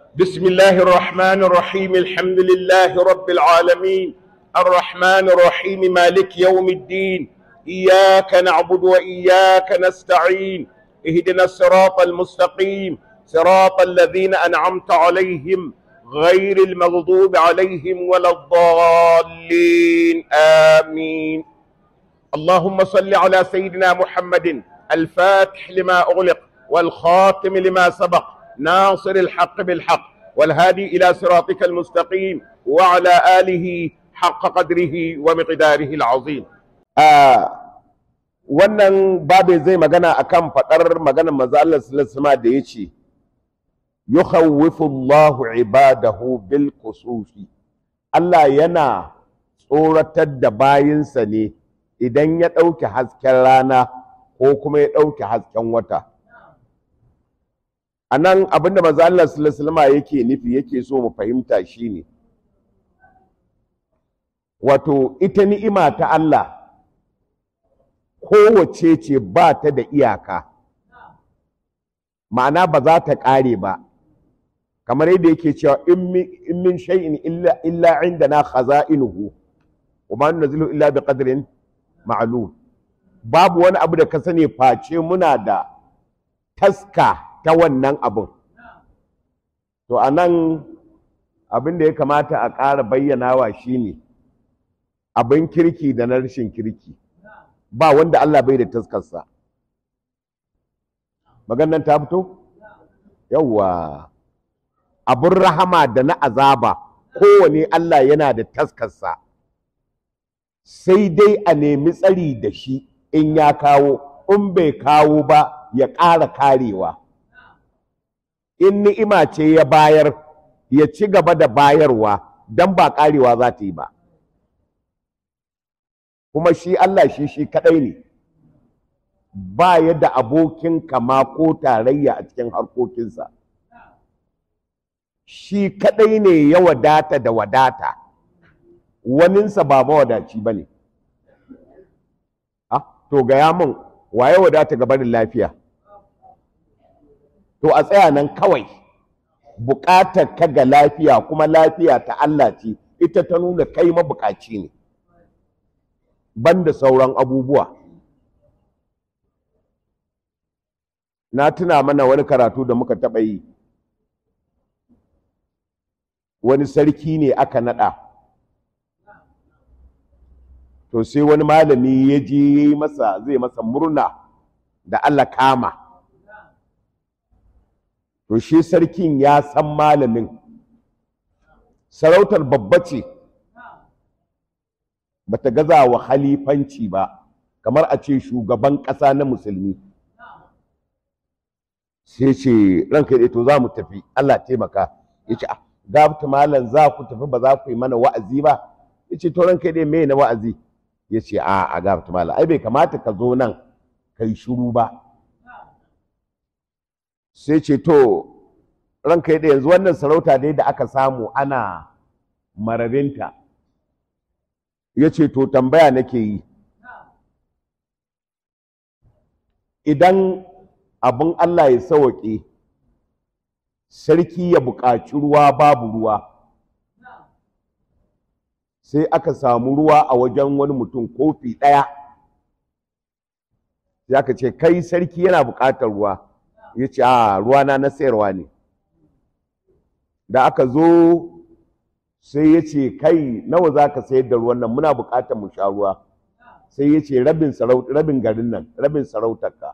بسم الله الرحمن الرحيم الحمد لله رب العالمين الرحمن الرحيم مالك يوم الدين إياك نعبد وإياك نستعين اهدنا الصراط المستقيم صراط الذين أنعمت عليهم غير المغضوب عليهم ولا الضالين آمين اللهم صل على سيدنا محمد الفاتح لما أغلق والخاتم لما سبق ناصر الحق بالحق والهادي إلى صراطك المستقيم وعلى آله حق قدره ومقداره العظيم آه wannan babu zai magana akan faɗar maganar manzo Allah sallallahu alaihi da yace yukhawwifu Allahu ibadahu bil qusufi Allah yana tsoratar da bayinsa ne idan ya ɗauke hasken rana ko kuma ya ɗauke hasken wata a nan abinda manzo Allah sallallahu alaihi yake nufi yake so mu fahimta shine wato ita ni'ima ta Allah kowace ce ba ta da iyaka ma'ana ba za ta ƙare ba kamar yadda yake cewa in min shay'in illa illa indana khaza'inuhu wa ma nunzilu illa bi qadrin ma'lum babu wani abu da ka sani face muna da taska ta wannan abun to anan abin da ya kamata a ƙara bayyanawa shine abin kirki da na rashin kirki ba wanda Allah bai da taskarsa maganan ta fito yawwa abin rahama da na azaba kowane Allah yana da taskarsa sai dai a nemi tsari da shi in ya kawo in bai kawo ba ya ƙara karewa in ni'ima ce ya bayar ya ci gaba da bayarwa don ba karewa za ta yi ba kuma shi Allah shi shi kadai ne ba ya da abokin kama ko tarayya a cikin harkokinsa shi kadai ne ya wadata da wadata waninsa ba mawadaci ba ne to gaya min waye wadata ga barin lafiya to a tsaya nan kawai buƙatar ka ga lafiya kuma lafiya ta Allah ce ita ta nuna kai mabukaci ne banda sauran abubuwa na tuna mana wani karatu da muka taɓa yi wani sarki ne aka naɗa to sai wani malami ya je masa zai masa murna da Allah kama to shi sarkin ya san malamin sarautar babba ce bata gaza wa halifanci ba kamar a ce shugaban ƙasa na musulmi sai ce ranka ya to za mu tafi Allah taimaka ya ce gabta malam za ku tafi ba za ku yi mana wa'azi ba ya ce to ranka ya me na wa'azi ya ce a a gabta malam ai bai kamata ka zo nan ka yi shuru ba sai ce to ranka ya yanzu wannan sarauta dai da aka samu ana mararinta ya ce to tambaya nake yi idan abin Allah ya sawaƙe sarki ya buƙaci ruwa babu ruwa sai aka samu ruwa a wajen wani mutum kofi ɗaya sai aka ce kai sarki yana buƙatar ruwa ya ce a ruwana na sayarwa ne da aka zo sai ya ce kai nawa za ka sayar da ruwan nan muna buƙatar mu sha ruwa sai ya ce rabin garin nan rabin sarautarka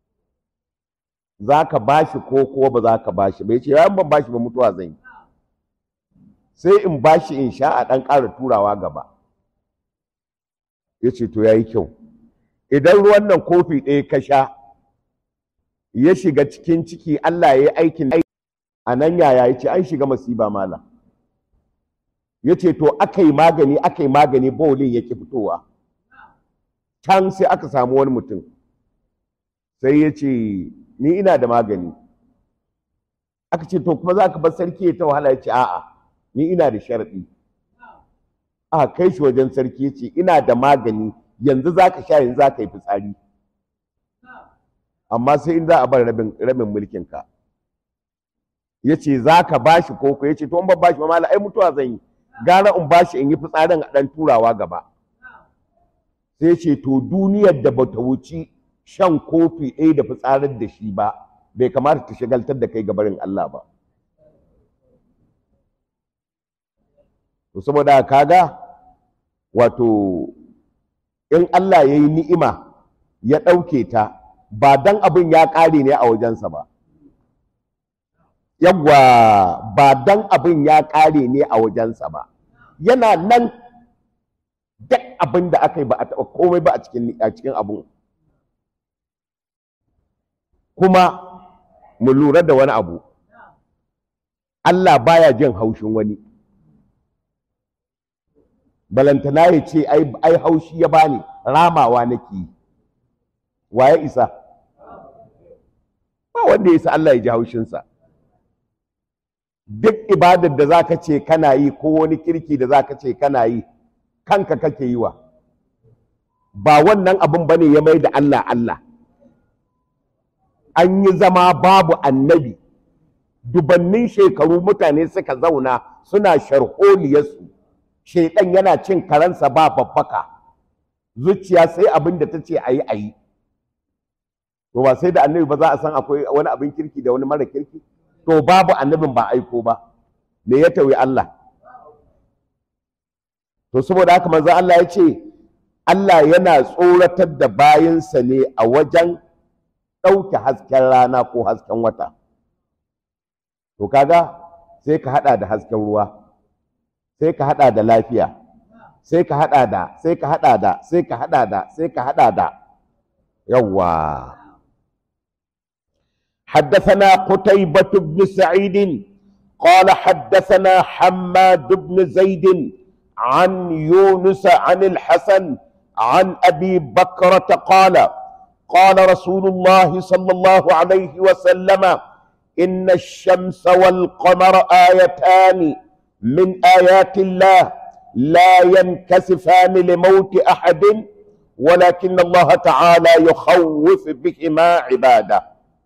za ka ba shi ko kuwa ba za ka ba shi ba ya ce yawan ban ba shi ba mutuwa zan yi sai in ba shi in sha a ɗan ƙara turawa gaba ya ce to ya yi kyau idan ruwan nan kofi ɗaya ka sha ya shiga cikin ciki Allah ya yi aikin a nan yaya ya ce an shiga masiba mala ya ce to aka yi magani aka yi magani bawulin yake fitowa can sai aka samu wani mutum sai ya ce ni ina da magani aka ce to kuma za ka bar sarki ya ta wahala ya ce a'a ni ina da sharaɗi a kai shi wajen sarki ya ce ina da magani yanzu za ka sha yanzu za ka yi fitsari amma sai in za a bar rabin mulkinka ya ce za ka ba shi koko ya ce to in ban ba shi ba mala ai mutuwa zan yi gara in ba shi in yi fitsarin a ɗan turawa gaba sai ce to duniyar da bata wuci shan kofi ɗaya da fitsarar da shi ba bai kamata ta shagaltar da kai gabarin Allah ba to saboda kaga wato in Allah ya yi ni'ima ya ɗauke ta ba dan abin ya ƙare ne a wajensa ba yawwa ba dan abin ya ƙare ne a wajensa ba yana nan duk abin da aka yi ba a taɓa komai ba a cikin abin kuma mu lura da wani abu Allah baya jin haushin wani balantana ya ce ai haushi ya bani ramawa nake yi waye isa ba wanda ya isa Allah ya ji haushinsa duk ibadar da za ka ce kana yi ko wani kirki da za ka ce kana yi kanka kake yi wa ba wannan abin ba ne ya mai da Allah Allah an yi zama babu annabi dubannin shekaru mutane suka zauna suna sharholiyarsu shaidan yana cin karansa ba babbaka zuciya sai abin da ta ce a yi a yi to ba sai da annabi ba za a san akwai wani abin kirki da wani mara kirki to babu annabin ba aiko ba me ya tawi Allah to saboda haka manzo Allah ya ce Allah yana tsoratar da bayinsa ne a wajen ɗauke hasken rana ko hasken wata to kaga sai ka hada da hasken ruwa sai ka hada da lafiya sai ka hada da sai ka hada da sai ka hada da sai ka hada da yawwa حدثنا قتيبة بن سعيد قال حدثنا حماد بن زيد عن يونس عن الحسن عن أبي بكرة قال قال رسول الله صلى الله عليه وسلم إن الشمس والقمر آيتان من آيات الله لا ينكسفان لموت أحد ولكن الله تعالى يخوف بهما عباده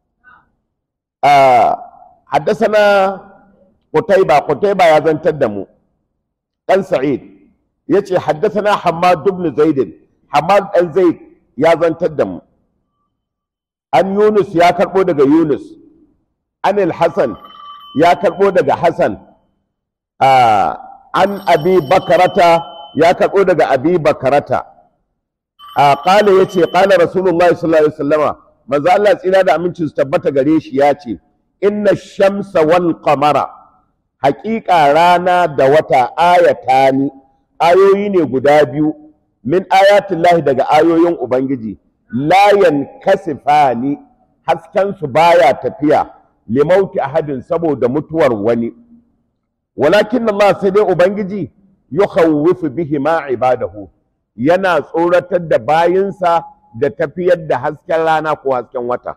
آه حدثنا قتيبة قتيبة يا زن تدمو قال سعيد يتي حدثنا حماد بن زيد حماد بن زيد يا زن تدمو an Yunus ya karɓo daga Yunus anil Hassan ya karɓo daga Hassan an abi bakarata ya karɓo daga abi bakarata a ƙala ya ce ƙala rasulullahi sallallahu alaihi wasallama manzo Allah tsira da aminci su tabbata gare shi ya ce inna shamsa wal qamara haƙiƙa rana da wata ayatani ayoyi ne guda biyu min ayatillahi daga ayoyin ubangiji layan kasifani haskensu baya tafiya limauti ahadin saboda mutuwar wani walakin Allah sai dai ubangiji yukhawwifu bihi ma ibadahu yana tsoratar da bayinsa da tafiyar da hasken rana ko hasken wata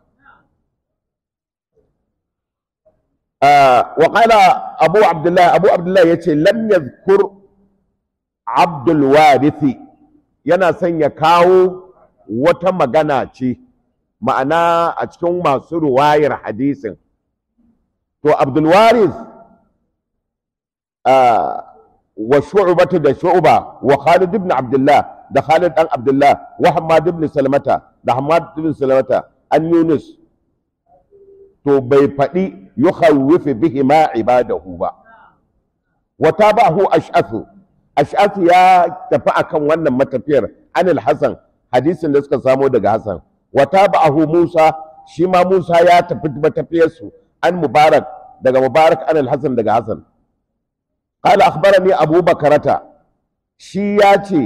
wa qala abu abdullah abu abdullah yace lam yadhkur abdul warithi yana son ya kawo wata magana ce ma'ana a cikin masu ruwayar hadisin to abdulwaris wa shu'batu da shu'ba wa khalid ibn abdullah da khalid dan abdullah wa hamad ibn salamata da hamad ibn salamata an yunus to bai faɗi yukhawwifu bihi ma ibadahu ba wa tabahu ash'athu ash'athu ya tafi akan wannan matafiyar anil hasan hadisin da suka samo daga Hassan wata ba'ahu Musa shi ma Musa ya tafi matafiyarsu an Mubarak daga Mubarak an al-Hassan daga Hassan qala akhbarani Abu Bakarata shi ya ce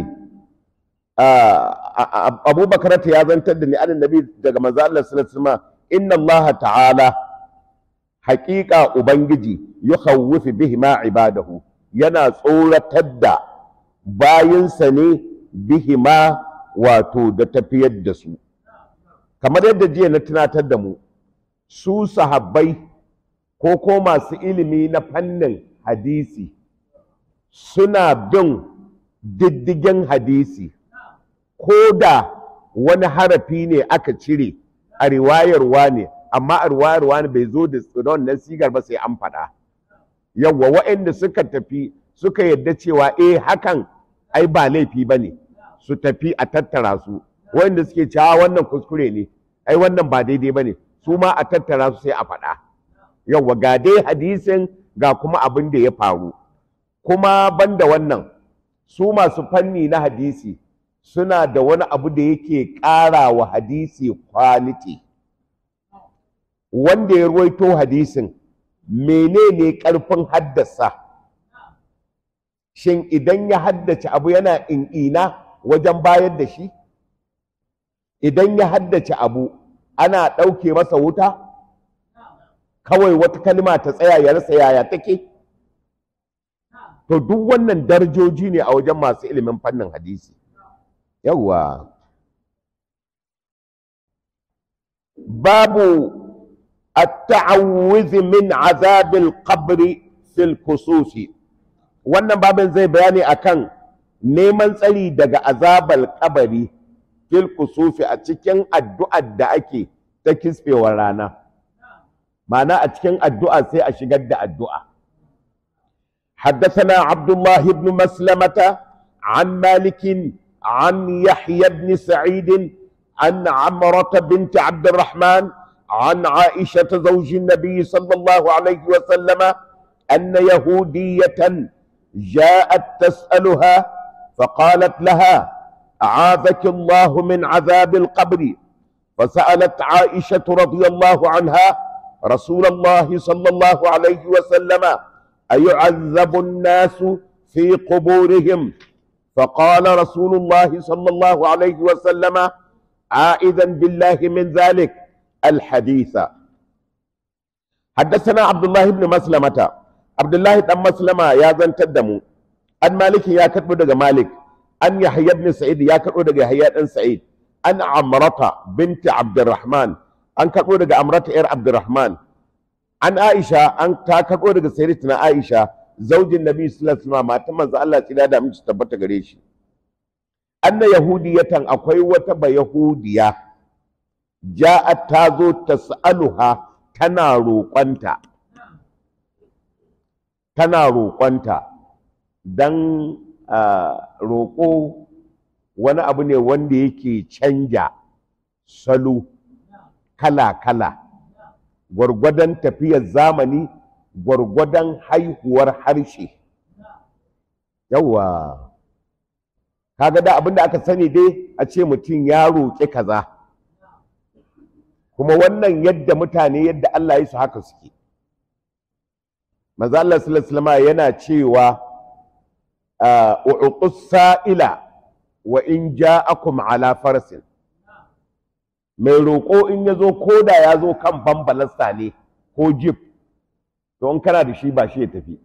Abu Bakarata ya zantar da ni an Nabi daga manzo Allah sallallahu alaihi wasallam inna Allah ta'ala haƙiƙa ubangiji yukhawwifu bihi ma ibadahu yana tsoratar da bayinsa ne bihi ma wato da tafiyar da su kamar yadda jiya na tunatar da mu su sahabbai ko ko masu ilimi na fannin hadisi suna bin diddigin hadisi ko da wani harafi ne aka cire a riwayarwa ne amma a ruwa ruwa bai zo da wannan sigar ba sai an faɗa yawwa waɗanda suka tafi suka yadda cewa eh hakan ai ba laifi ba ne su tafi a tattara su waɗanda suke cewa wannan kuskure ne ai wannan ba daidai ba ne su ma a tattara su sai a faɗa yawwa ga dai hadisin ga kuma abin da ya faru kuma banda wannan su masu fanni na hadisi suna da wani abu da yake ƙara wa hadisi kwaliti wanda ya ruwaito hadisin menene ƙarfin haddasa shin idan ya haddace abu yana in'ina wajen bayar da shi idan ya haddace abu ana ɗauke masa wuta kawai wata kalma ta tsaya ya rasa yaya take to duk wannan darajoji ne a wajen masu ilimin fannin hadisi yawwa babu التعوذ من عذاب القبر في الكسوف wannan babin zai bayani akan neman tsari daga azabar kabari fil kusufi a cikin addu'ar da ake ta kisfewar rana ma'ana a cikin addu'a sai a shigar da addu'a حدثنا عبد الله بن مسلمة عن مالك عن يحيى بن سعيد عن عمرة بنت عبد الرحمن عن عائشة زوج النبي صلى الله عليه وسلم أن يهودية جاءت تسألها فقالت لها أعاذك الله من عذاب القبر فسألت عائشة رضي الله عنها رسول الله صلى الله عليه وسلم أيعذب الناس في قبورهم فقال رسول الله صلى الله عليه وسلم عائذا بالله من ذلك الحديث حدثنا عبد الله بن مسلمة عبد الله بن مسلمة يا زن تدمو أن مالك يا كتب دغ مالك أن يحيى بن سعيد يا كتب دغ يحيى بن سعيد أن عمرة بنت عبد الرحمن أن كتب دغ عمرة إر عبد الرحمن أن عائشة أن كتب دغ سيدتنا عائشة زوج النبي صلى الله عليه وسلم ما تمز الله تعالى da miji tabbata gare shi anna yahudiyatan akwai wata ba yahudiya ja'at ta zo tas'aluha tana roƙonta tana roƙonta don roƙo wani abu ne wanda yake canja salo kala-kala gwargwadon tafiyar zamani gwargwadon haihuwar harshe yawwa kaga da abinda aka sani dai a ce mutum ya roƙi kaza kuma wannan yadda mutane yadda Allah ya su haka suke maza Allah sallallahu yana cewa u'tus sa'ila wa in ja'akum ala farsin mai roƙo in ya zo ko da ya zo kan bambalasta ne ko jib to in kana da shi ba shi ya tafi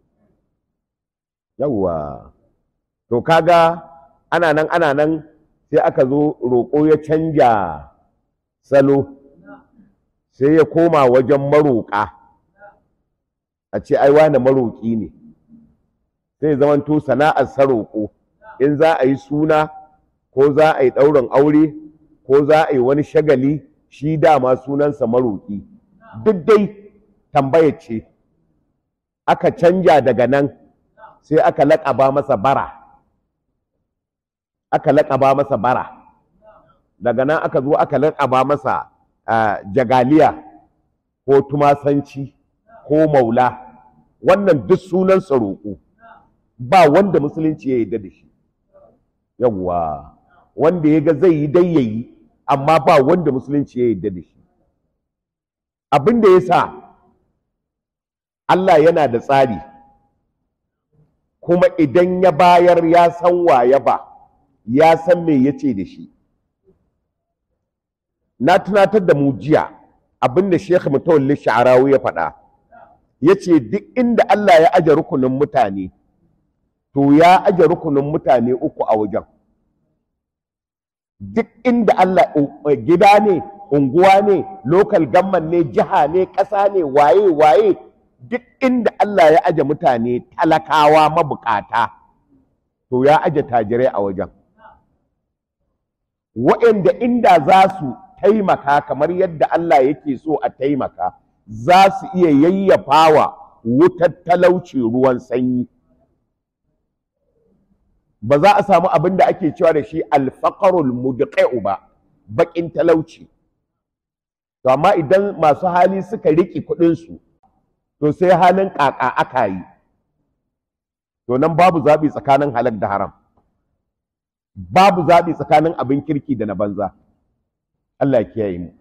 yawwa to kaga ana nan ana nan sai aka zo roƙo ya canja salo sai ya koma wajen maroƙa a ce ai wane maroƙi ne sai zamanto sana'ar sa roƙo in za a yi suna ko za a yi ɗaurin aure ko za a yi wani shagali shi dama sunansa maroƙi duk dai tambaya ce aka canja daga nan sai aka laƙaba masa bara aka laƙaba masa bara daga nan aka zo aka laƙaba masa jagaliya ko tumasanci ko maula wannan duk sunansa roƙo ba wanda musulunci ya yarda da shi yawwa wanda ya ga zai yi dai ya yi amma ba wanda musulunci ya yarda da shi abin da ya sa Allah yana da tsari kuma idan ya bayar ya san wa ya ba ya san me ya ce da shi na tunatar da mu jiya abinda Sheikh Mutawalli Sha'arawi ya faɗa yace duk inda Allah ya aje rukunin mutane to ya aje rukunin mutane uku a wajen duk inda Allah gida ne unguwa ne local government ne jiha ne ƙasa ne waye waye duk inda Allah ya aje mutane talakawa mabukata to ya aje tajirai a wajen waɗanda inda za su taimaka kamar yadda Allah yake so a taimaka za su iya yayyafawa wutar talauci ruwan sanyi ba za a samu abin da ake cewa da shi alfaqarul mudqi'u ba baƙin talauci to amma idan masu hali suka riƙe kuɗinsu to sai halin ƙaƙa aka yi to nan babu zaɓi tsakanin halak da haram babu zaɓi tsakanin abin kirki da na banza Allah ya kiyaye mu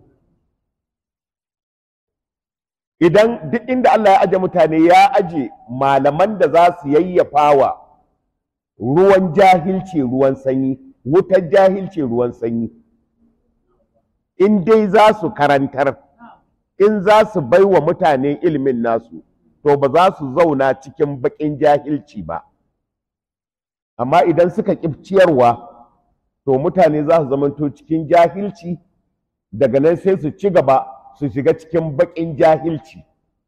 idan duk inda Allah ya aje mutane ya aje malaman da za su yayyafawa ruwan jahilci ruwan sanyi wutar jahilci ruwan sanyi in dai za su karantar in za su bai wa mutane ilimin nasu to ba za su zauna cikin baƙin jahilci ba amma idan suka ƙi ciyarwa to mutane za su zamanto cikin jahilci daga nan sai su ci gaba su shiga cikin baƙin jahilci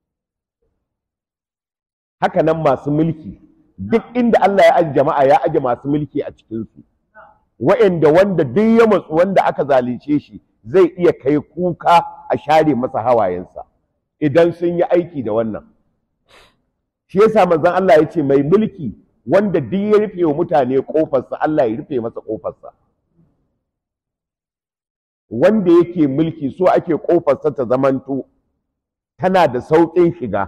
haka nan masu mulki duk inda Allah ya aji jama'a ya aje masu mulki a cikinsu wa'anda wanda duk ya matsu wanda aka zalunce shi zai iya kai kuka a share masa hawayensa idan sun yi aiki da wannan shi yasa manzon Allah ya ce mai mulki wanda duk ya rufe wa mutane kofarsa Allah ya rufe masa kofarsa wanda yake mulki so ake kofarsa ta zamanto tana da sauƙin shiga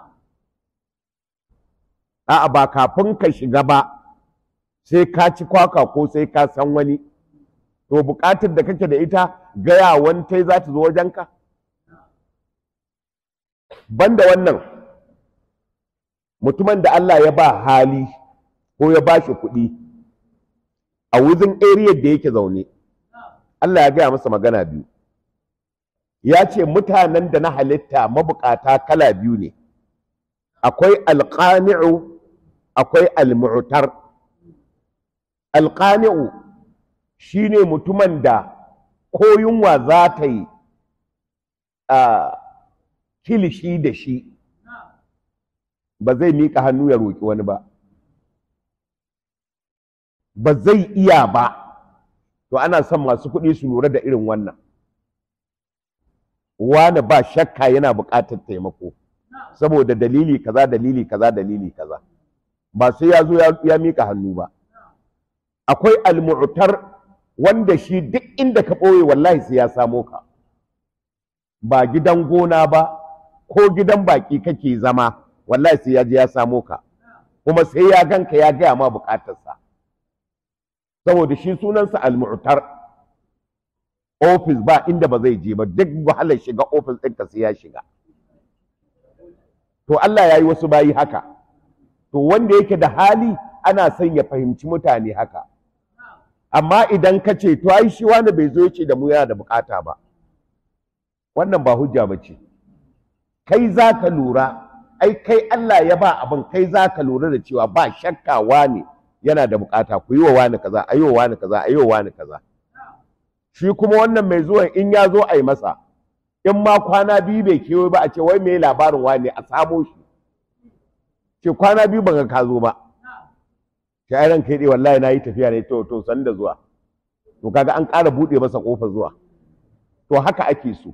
a'a ba kafin ka shiga ba sai ka ci kwaka ko sai ka san wani to buƙatar da kake da ita gaya wantai za ta zo wajenka banda wannan mutumin da Allah ya ba hali ko ya ba shi kuɗi a wuzin area da yake zaune Allah ya gaya masa magana biyu ya ce mutanen da na halitta mabukata kala biyu ne akwai alƙani'u akwai almu'tar alƙani'u shi ne mutumin da ko yunwa za ta yi a kilishi da shi ba zai miƙa hannu ya roƙi wani ba ba zai iya ba to ana son masu kuɗi su lura da irin wannan wani ba shakka yana buƙatar taimako saboda dalili kaza dalili kaza dalili kaza ba sai ya zo ya miƙa hannu ba akwai almu'tar wanda shi duk inda ka ɓoye wallahi sai ya samo ka ba gidan gona ba ko gidan baƙi kake zama wallahi sai ya je ya samo ka kuma sai ya ganka ya gaya ma buƙatarsa saboda shi sunansa almu'tar ofis ba inda ba zai je ba duk wahalar shiga ofis ɗinka sai ya shiga to Allah ya yi wasu bayi haka to wanda yake da hali ana son ya fahimci mutane haka amma idan ka ce to ai shi wani bai zo ya ce da mu yana da bukata ba wannan ba hujja ba ce kai za ka lura ai kai Allah ya ba abin kai za ka lura da cewa ba shakka wani yana da bukata ku yi wa wani kaza a yi wa wani kaza a yi wa wani kaza shi kuma wannan mai zuwan in ya zo a yi masa in ma kwana biyu bai kewaye ba a ce wai me labarin wani a samo shi ce kwana biyu ban ga ka zo ba shi ai ranka dai wallahi na yi tafiya ne to to san da zuwa to kaga an ƙara buɗe masa ƙofar zuwa to haka ake so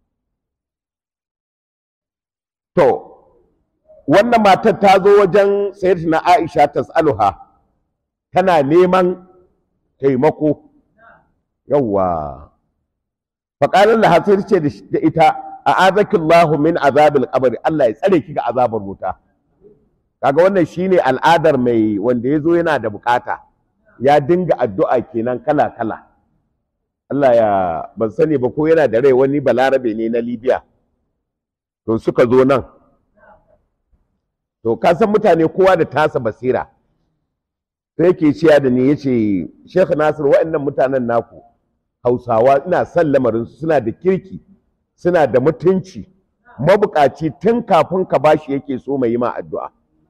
to wannan matar ta zo wajen sayyidatina Aisha tas'aluha tana neman taimako yawwa faƙalar da hasir ce da ita a azakillahu min azabil qabri Allah ya tsare ki ga azabar wuta kaga wannan shine al'adar mai wanda ya zo yana da bukata ya dinga addu'a kenan kala kala Allah ya ban sani ba ko yana da rai wani balarabe ne na Libya to suka zo nan to ka san mutane kowa da tasa basira sai yake ciya da ni yace Sheikh Nasir waɗannan mutanen naku Hausawa ina son lamarin su suna da kirki suna da mutunci mabukaci tun kafin ka bashi yake so mai yi ma addu'a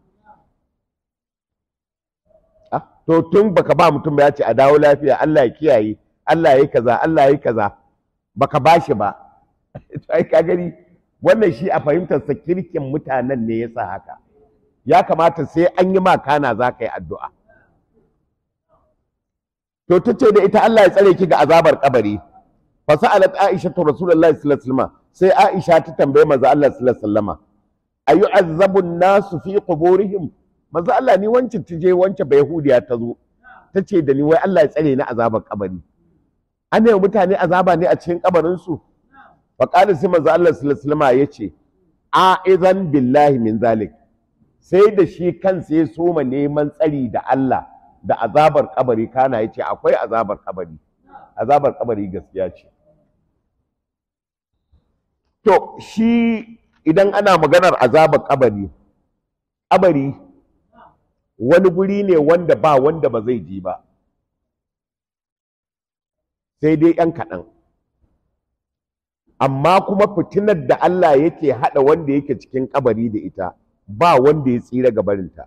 to tun baka ba mutum ba ya ce a dawo lafiya Allah ya kiyaye Allah ya kaza Allah ya kaza baka bashi ba ai ka gani wannan shi a fahimtar sa kirkin mutanen ne yasa haka ya kamata sai an yi ma kana za ka yi addu'a to ta ce da ita Allah ya tsare ki ga azabar kabari fa sa'alat aisha to rasulullahi sallallahu alaihi wasallam sai aisha ta tambaye manzo Allah sallallahu alaihi wasallam ayu azabu nasu fi quburihim manzo Allah ni wancin tije wance bai yahudiya ta zo tace da ni wai Allah ya tsare ni azabar kabari an yi mutane azaba ne a cikin kabarin su fa qala sai manzo Allah sallallahu alaihi wasallam yace a idan billahi min zalik sai da shi kansa ya soma neman tsari da Allah da azabar kabari kana yace akwai azabar kabari azabar kabari gaskiya ce to shi idan ana maganar azabar kabari kabari wani guri ne wanda ba wanda ba zai ji ba sai dai ‘yan kaɗan amma kuma fitinar da Allah yake haɗa wanda yake cikin kabari da ita ba wanda ya tsira gabarinta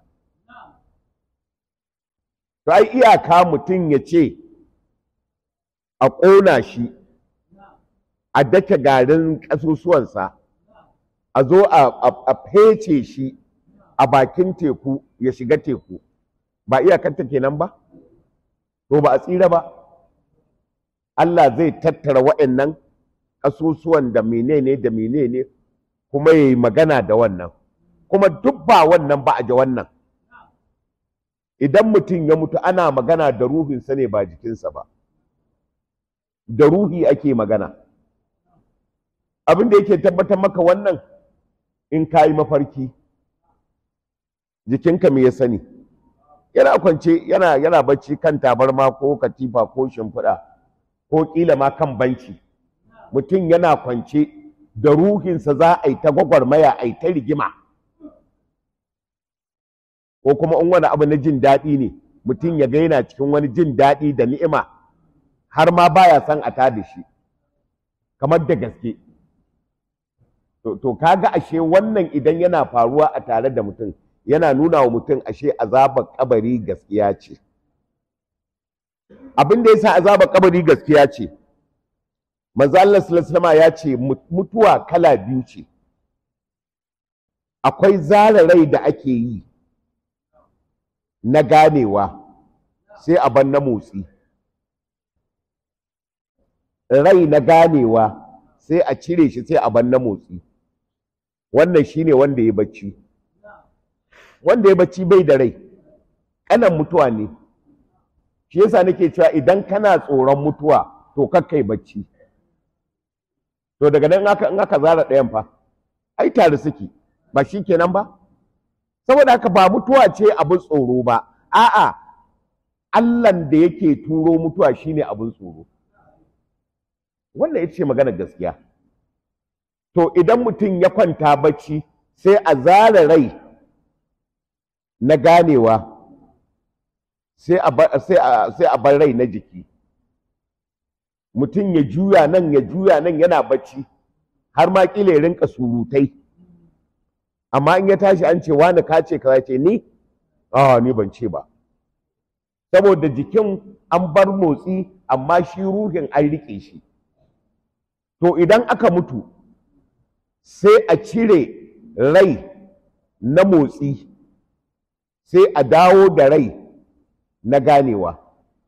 to ai iyaka mutum ya ce a ƙona shi a dake garin ƙasusuwansa a zo a fece shi a bakin teku ya shiga teku ba iyakanta kenan ba to ba a tsira ba Allah zai tattara wa'annan ƙasusuwan da menene da menene kuma ya yi magana da wannan kuma duk ba wannan ba a ji wannan idan mutum ya mutu ana magana da ruhinsa ne ba jikinsa ba da ruhi ake magana abin da yake tabbatar maka wannan in ka yi mafarki jikinka me ya sani yana kwance yana yana bacci kan tabarma ko katifa ko shimfiɗa ko ƙila ma kan banci mutum yana kwance da ruhinsa za a yi ta gwagwarmaya a yi ta rigima ko kuma in wani abu na jin daɗi ne mutum ya ga yana cikin wani jin daɗi da ni'ima har ma baya son a tada shi kamar da gaske to kaga ashe wannan idan yana faruwa a tare da mutum yana nuna wa mutum ashe azabar kabari gaskiya ce abin da yasa azabar kabari gaskiya ce manzo Allah sallallahu ya ce mutuwa kala biyu ce akwai zara rai da ake yi na ganewa sai a ban na motsi rai na ganewa sai a cire shi sai a ban na motsi wannan shine wanda ya bacci wanda ya bacci bai da rai kanan mutuwa ne shi yasa nake cewa idan kana tsoron mutuwa to kakkai bacci to daga nan in aka zara ɗayan fa ai tare suke ba shi kenan ba saboda haka ba mutuwa ce abin tsoro ba a'a Allahn da yake turo mutuwa shine abin tsoro wannan ita ce magana gaskiya to idan mutum ya kwanta bacci sai a zara rai na ganewa sai a bar rai na jiki mutum ya juya nan ya juya nan yana bacci har ma kila ya rinka surutai amma in ya tashi an ce wani ka ce kaza ce ni a ni ban ce ba saboda jikin an bar motsi amma shi ruhin an riƙe shi to idan aka mutu sai a cire rai na motsi sai a dawo da rai na ganewa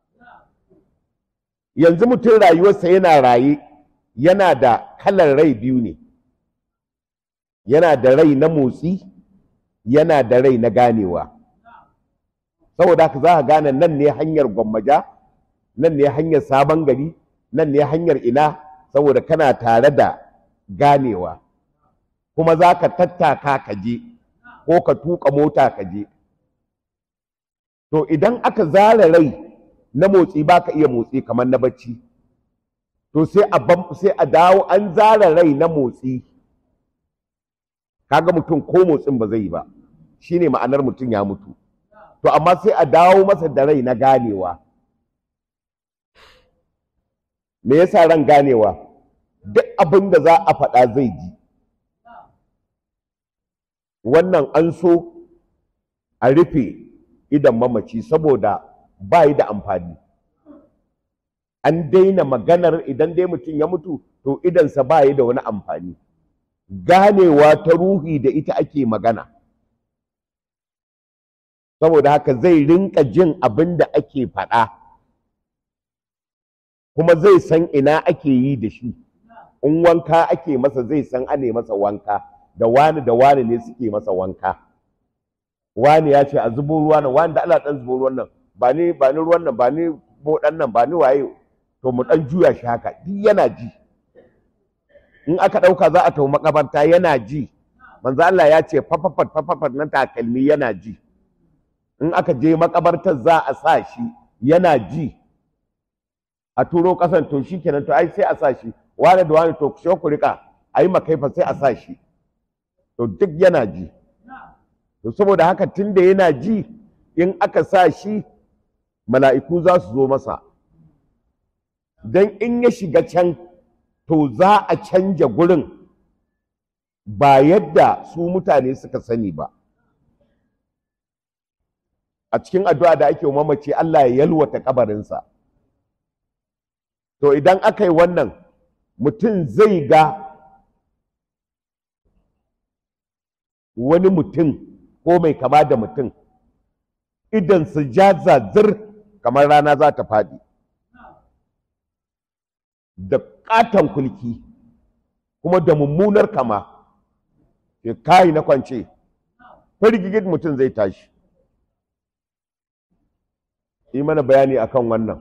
yanzu mutum rayuwarsa yana raye yana da kalar rai biyu ne yana da rai na motsi yana da rai na ganewa saboda haka za ka gane nan ne hanyar gwammaja nan ne hanyar sabon gari nan ne hanyar ina saboda kana tare da ganewa kuma za ka tattaka ka je ko ka tuka mota ka je to idan aka zara rai na motsi ba ka iya motsi kamar na bacci to sai a sai a dawo an zara rai na motsi kaga mutum ko motsin ba zai yi ba shine ma'anar mutum ya mutu to amma sai a dawo masa da rai na ganewa me yasa ran ganewa duk abin da za a faɗa zai ji wannan an so a rufe idan mamaci saboda ba yi da amfani an daina maganar idan dai mutum ya mutu to idansa ba yi da wani amfani ganewa ta ruhi da ita ake magana saboda haka zai rinka jin abin da ake faɗa kuma zai san ina ake yi da shi in wanka ake masa zai san ane masa wanka da wani da wani ne suke masa wanka wani ya ce a zubo ruwa nan wani da Allah dan zubo ruwan nan ba ni ba ni ruwan nan ba ni bodan nan ba ni waye to mu dan juya shi haka duk yana ji in aka dauka za a tafi makabarta yana ji manzo Allah ya ce fafafat fafafat na takalmi yana ji in aka je makabartar za a sa shi yana ji a turo kasan to shikenan to ai sai a sa shi wani da wani to ku ku rika ayi makaifa sai a sa shi to duk yana ji to saboda haka tunda yana ji in aka sa shi mala'iku za su zo masa don in ya shiga can to za a canja gurin ba yadda su mutane suka sani ba a cikin addu'a da ake mamace Allah ya yalwata kabarinsa to idan aka yi wannan mutum zai ga wani mutum ko mai kama da mutum idan su ja zazir kamar rana za ta faɗi da ƙaton kulki kuma da mummunar kama ke kayi na kwance firgigid mutum zai tashi yi mana bayani akan wannan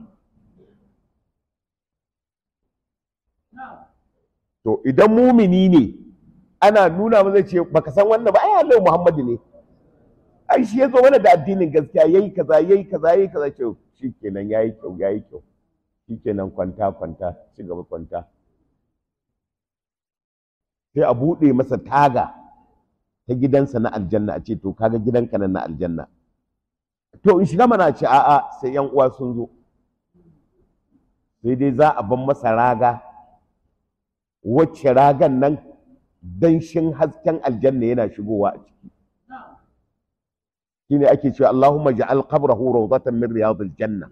to idan mumini ne ana nuna zai ce baka san wannan ba ai Allah Muhammadu ne ai shi ya zo mana da addinin gaskiya yayi kaza yayi kaza yayi kaza ce shikenan yayi kyau yayi kyau shikenan kwanta kwanta ci gaba kwanta sai a buɗe masa taga ta gidansa na aljanna a ce to kaga gidanka nan na aljanna to in shiga mana ce a'a sai yan uwa sun zo sai dai za a ban masa raga wacce ragan nan danshin hasken aljanna yana shigowa a ciki shine ake cewa Allahumma ja'al qabrahu rawdatan min riyadil janna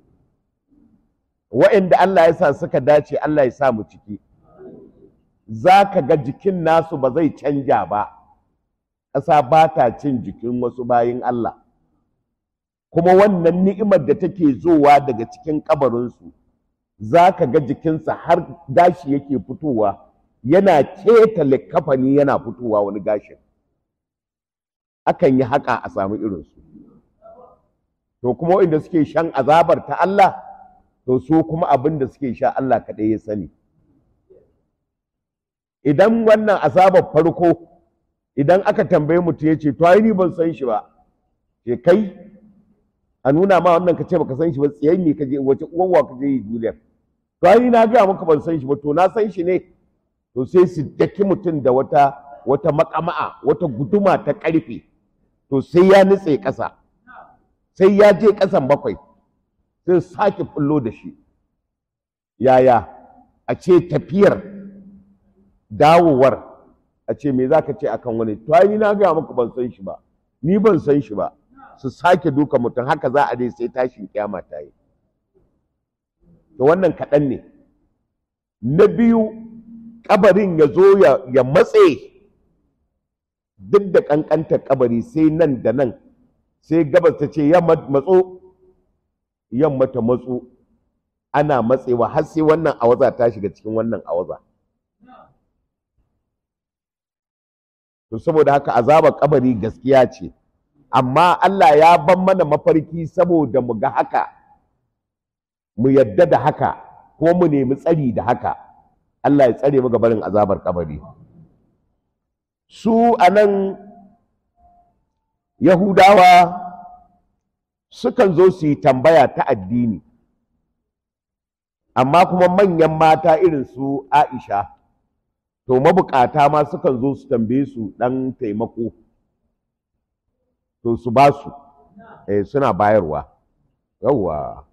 wa'anda Allah ya sa suka dace Allah ya sa mu ciki zaka ga jikin nasu ba zai canja ba ƙasa ba ta cin jikin wasu bayin Allah kuma wannan ni'imar da take zowa daga cikin kabarinsu za ka ga jikinsa har gashi yake fitowa yana keta likafani yana fitowa wani gashin akan yi haka a samu irinsu to kuma inda suke shan azabar ta Allah to su kuma abin da suke sha Allah kaɗai ya sani idan wannan azabar farko idan aka tambaye mutum ya ce to ai ni ban san shi ba ke kai a nuna ma wannan ka ce baka san shi ba tsayen ne ka je wace uwanwa ka je yi duniya to ai na ga maka ban san shi ba to na san shi ne to sai su daki mutum da wata wata makama'a wata guduma ta karfe to sai ya nutse ƙasa sai ya je ƙasan bakwai sai sake fullo da shi yaya a ce tafiyar dawowar a ce me za ka ce akan wani to ai na ga maka ban san shi ba ni ban san shi ba su sake duka mutum haka za a dai sai tashin kyama ta yi to wannan kaɗan ne na biyu kabarin ya zo ya matse duk da ƙanƙantar kabari sai nan da nan sai gabas ta ce yamma matso yamma ta matso ana matsewa har sai wannan awaza ta shiga cikin wannan awaza to saboda haka azabar kabari gaskiya ce amma Allah ya ban mana mafarki saboda mu ga haka mu yadda da haka ko mu nemi tsari da haka Allah ya tsare mu barin azabar kabari su anan Yahudawa sukan zo su yi tambaya ta addini amma kuma manyan mata irin su Aisha to mabukata ma sukan zo su tambaye su dan taimako to su ba su eh suna bayarwa yawwa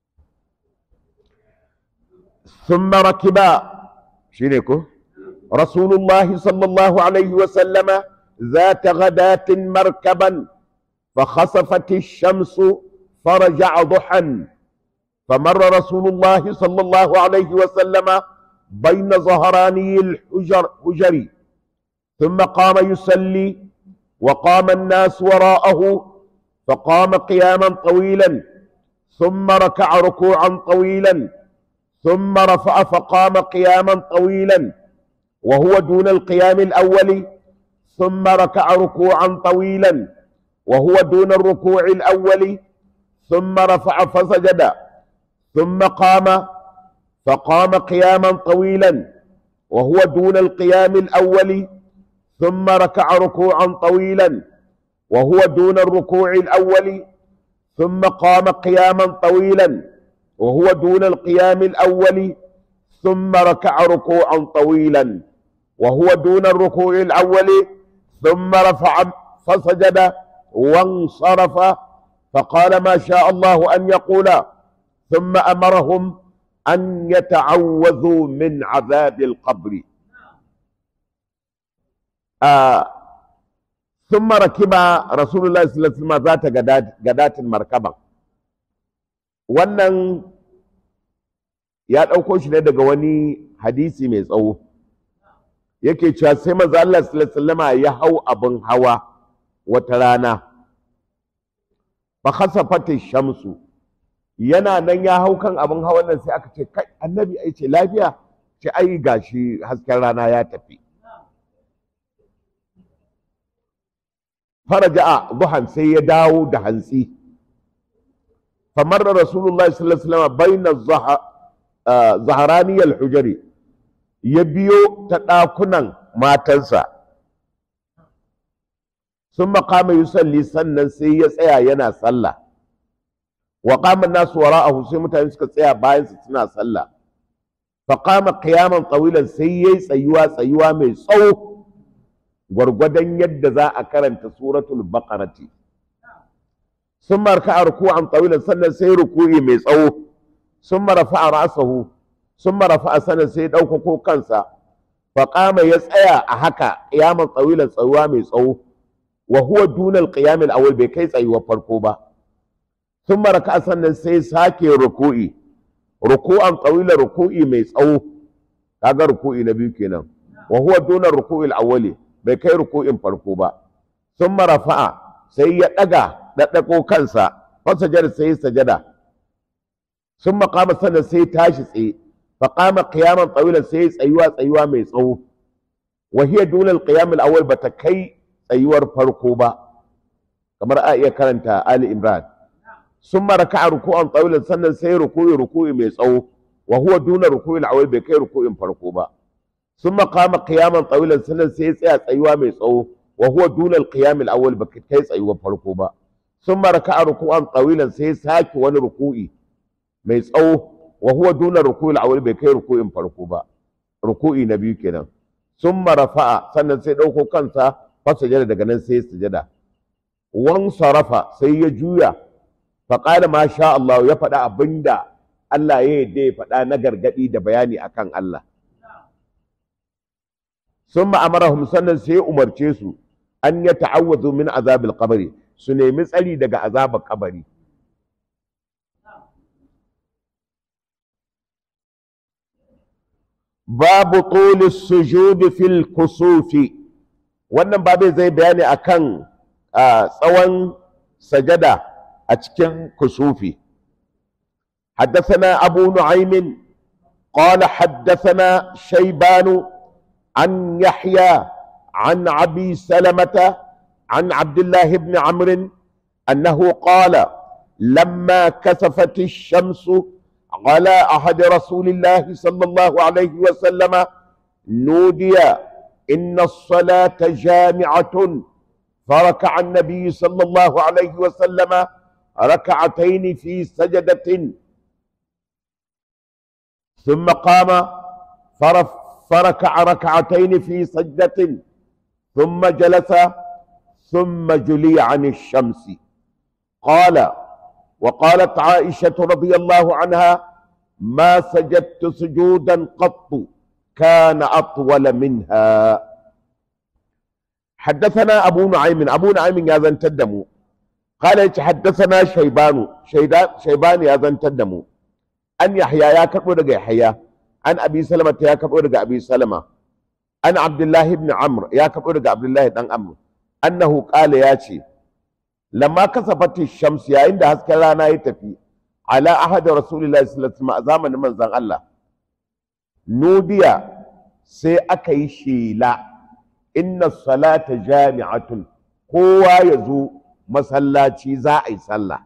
ثم ركب شنكو رسول الله صلى الله عليه وسلم ذات غداة مركبا فخسفت الشمس فرجع ضحى فمر رسول الله صلى الله عليه وسلم بين ظهراني الحجر حجر ثم قام يصلي وقام الناس وراءه فقام قياما طويلا ثم ركع ركوعا طويلا ثم رفع فقام قياما طويلا وهو دون القيام الأول ثم ركع ركوعا طويلا وهو دون الركوع الأول ثم رفع فسجد ثم قام فقام قياما طويلا وهو دون القيام الأول ثم ركع ركوعا طويلا وهو دون الركوع الأول ثم قام قياما طويلا وهو دون القيام الأول ثم ركع ركوعا طويلا وهو دون الركوع الأول ثم رفع فسجد وانصرف فقال ما شاء الله أن يقول ثم أمرهم أن يتعوذوا من عذاب القبر آه ثم ركب رسول الله صلى الله عليه وسلم ذات غداة المركبة wannan ya ɗauko shi ne daga wani hadisi mai tsawo yake cewa sai manzo Allah sallallahu alaihi ya hau abin hawa wata rana fa khasafat shamsu yana nan ya hau kan abin hawan nan sai aka ce kai annabi ai ce lafiya ce ai gashi hasken rana ya tafi faraja'a duhan sai ya dawo da hantsi famar da rasulullahi sallallahu alaihi wasallam baina zaharaniyal hujari ya biyo ta ɗakunan matansa sun makama yusalli sannan sai ya tsaya yana sallah wa qama nasu wara'ahu sai mutane suka tsaya bayan su suna sallah fa qama qiyaman tawilan sai yayi tsayuwa tsayuwa mai tsawo gwargwadon yadda za a karanta suratul baqarati sun marka a ruku'an tawilan sannan sai ruku'i mai tsawo sun marafa a rasahu sun marafa a sanin sai ɗaukako kansa faƙama ya tsaya a haka ƙiyaman tsawilan tsayuwa mai tsawo wa huwa dunal qiyamil awwal bai kai tsayuwar farko ba sun maraka a sannan sai sake ruku'i ruku'an tsawilan ruku'i mai tsawo kaga ruku'i na biyu kenan wa huwa dunal ruku'il awwali bai kai ruku'in farko ba sun marafa'a sai ya ɗaga ɗaɗɗako kansa fasajar sai sajada sun maƙama sannan sai tashi tsaye faƙama ƙiyaman tsawilan sai tsayuwa tsayuwa mai tsawo wa hiya dunal qiyam al-awwal bata kai tsayuwar farko ba kamar a iya karanta Ali Imran sun maraka a ruku'an tsawilan sannan sai ruku'i ruku'i mai tsawo wa huwa duna ruku'il awwal bai kai ruku'in farko ba sun maƙama ƙiyaman tsawilan sannan sai tsaya tsayuwa mai tsawo wa huwa dunal qiyam al-awwal bai kai tsayuwar farko ba sun maraka a ruku'an tsawilan sai sake wani ruku'i mai tsawo wa huwa duna ruku'il awwal bai kai ruku'in farko ba ruku'i na biyu kenan summa rafa'a sannan sai dauko kansa fa sujada daga nan sai sujada wan sarafa sai ya juya fa qala ma sha Allah ya faɗa abinda Allah ya yadda ya faɗa na gargadi da bayani akan Allah summa amarahum sannan sai ya umarce su an ya ta'awwazu min azabil qabri su nemi tsari daga azabar kabari babu tuli sujudi fil kusufi wannan babu zai bayani akan tsawon sajada a cikin kusufi حدثنا أبو نعيم قال حدثنا شيبان عن يحيى عن أبي سلمة عن عبد الله بن عمرو أنه قال لما كسفت الشمس على عهد رسول الله صلى الله عليه وسلم نودي إن الصلاة جامعة فركع النبي صلى الله عليه وسلم ركعتين في سجدة ثم قام فركع ركعتين في سجدة ثم جلس ثم جلي عن الشمس قال وقالت عائشة رضي الله عنها ما سجدت سجودا قط كان أطول منها حدثنا أبو نعيم أبو نعيم يا ذن تدمو قال حدثنا شيبان شيبان يا ذن تدمو أن يحيى يا كبر يحيى عن أبي سلمة يا كبر أبي سلمة عن عبد الله بن عمرو يا كبر عبد الله بن عمرو أنه قال يا شي lamma kasafati shams yayin da hasken rana ya tafi ala ahad rasulullahi sallallahu alaihi wasallam a zamanin manzon Allah nudiya sai aka yi shela inna salata jami'atun kowa ya zo masallaci za a yi sallah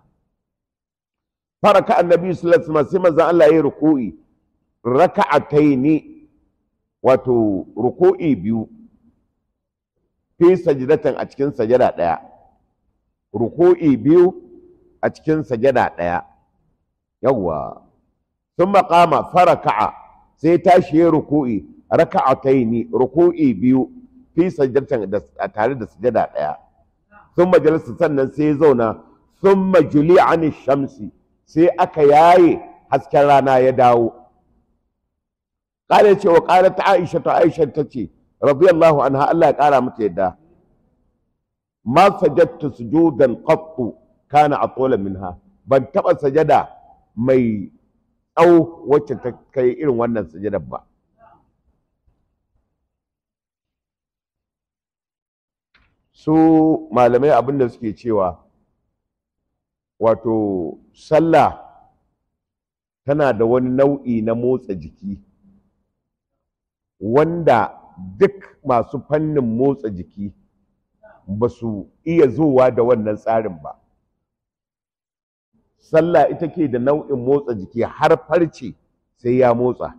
faraka annabi sallallahu alaihi wasallam sai manzon Allah ya yi ruku'i raka'ataini wato ruku'i biyu fi sajdatan a cikin sajada daya ruku'i biyu a cikin sajada daya yawwa sun maƙama faraka'a sai tashi ya ruku'i raka'ataini ruku'i biyu fi sajdatan tare da sajada daya sun majalisa sannan sai ya zauna sun majuli an shamsi sai aka yaye hasken rana ya dawo ƙara cewa ƙara ta aisha ta aisha ta ce radiyallahu anha Allah ya ƙara mata yadda ma sajadtu sujudan qattu kana atola minha ban taɓa sajada mai tsawo wacce ta kai irin wannan sajadar ba su malamai abin da suke cewa wato sallah tana da wani nau'i na motsa jiki wanda duk masu fannin motsa jiki ba su iya zuwa da wannan tsarin ba sallah ita ke da nau'in motsa jiki har farce sai ya motsa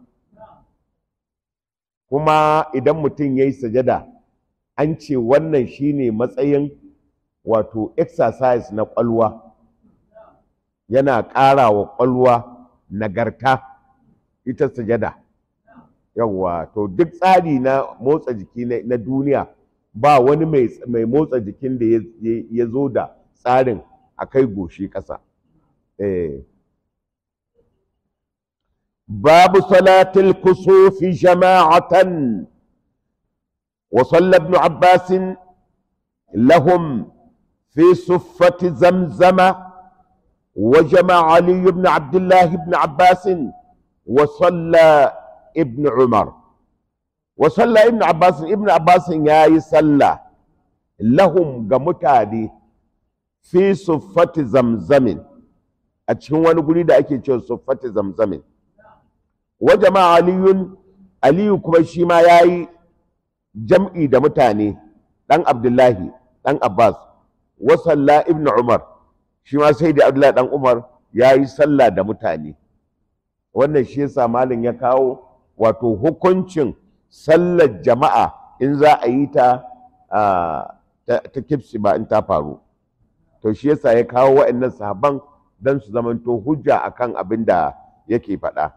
kuma idan mutum ya yi sajada an ce wannan shine matsayin wato exercise na ƙwalwa yana ƙara wa ƙwalwa nagarta ita sajada yawwa to duk tsari na motsa jiki na duniya ba wani mai motsa jikin da ya zo da tsarin a kai goshi ƙasa babu salatul kusufi jama'atan وصلى ابن عباس لهم في صفة زمزم وجمع علي بن عبد الله بن عباس وصلى ابن عمر وصلى ابن عباس ابن عباس يا يصلى لهم جمتادي في صفة زمزم أتشون ونقول ده أكيد صفة زمزم وجمع علي علي كما ما ياي jam'i da mutane ɗan abdullahi ɗan abbas wasalla ibn umar shi ma sai da abdullahi ɗan umar ya yi sallah da mutane wannan shi yasa malin ya kawo wato hukuncin sallar jama'a in za a yi ta ta kifsi ba in ta faru to shi yasa ya kawo wa'annan sahaban don su zamanto hujja akan abin da yake faɗa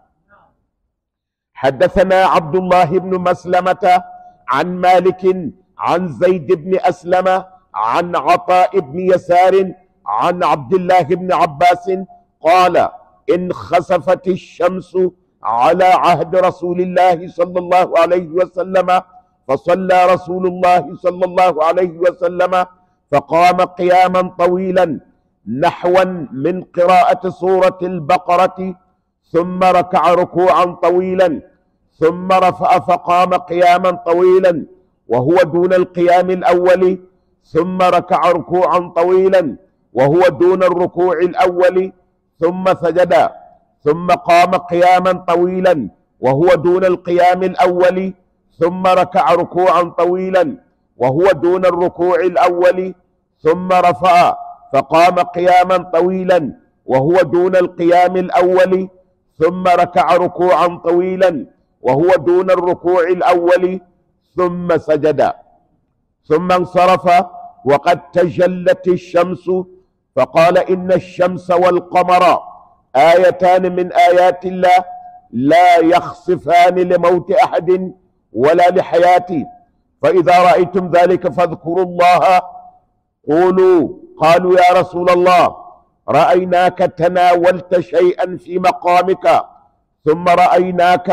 حدثنا عبد الله بن مسلمه عن مالك عن زيد بن أسلم عن عطاء بن يسار عن عبد الله بن عباس قال إن خسفت الشمس على عهد رسول الله صلى الله عليه وسلم فصلى رسول الله صلى الله عليه وسلم فقام قياما طويلا نحوا من قراءة سورة البقرة ثم ركع ركوعا طويلا ثم رفع فقام قياما طويلا وهو دون القيام الأول ثم ركع ركوعا طويلا وهو دون الركوع الأول ثم سجد ثم قام قياما طويلا وهو دون القيام الأول ثم ركع ركوعا طويلا وهو دون الركوع الأول ثم رفع فقام قياما طويلا وهو دون القيام الأول ثم ركع ركوعا طويلا وهو دون الركوع الأول ثم سجد ثم انصرف وقد تجلت الشمس فقال إن الشمس والقمر آيتان من آيات الله لا يخصفان لموت أحد ولا لحياته فإذا رأيتم ذلك فاذكروا الله قولوا قالوا يا رسول الله رأيناك تناولت شيئا في مقامك ثم رأيناك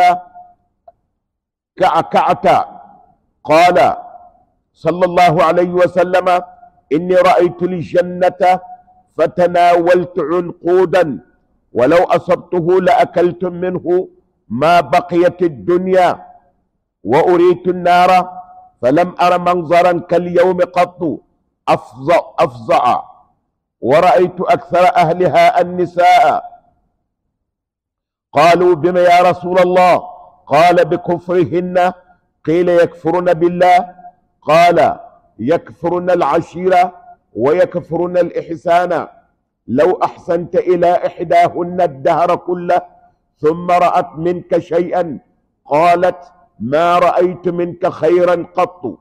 كعكعت قال صلى الله عليه وسلم إني رأيت الجنة فتناولت عنقودا ولو أصبته لأكلتم منه ما بقيت الدنيا وأريت النار فلم أر منظرا كاليوم قط أفظع, أفظع ورأيت أكثر أهلها النساء قالوا بما يا رسول الله قال بكفرهن قيل يكفرن بالله قال يكفرن العشيرة ويكفرن الإحسان لو أحسنت إلى إحداهن الدهر كله ثم رأت منك شيئا قالت ما رأيت منك خيرا قط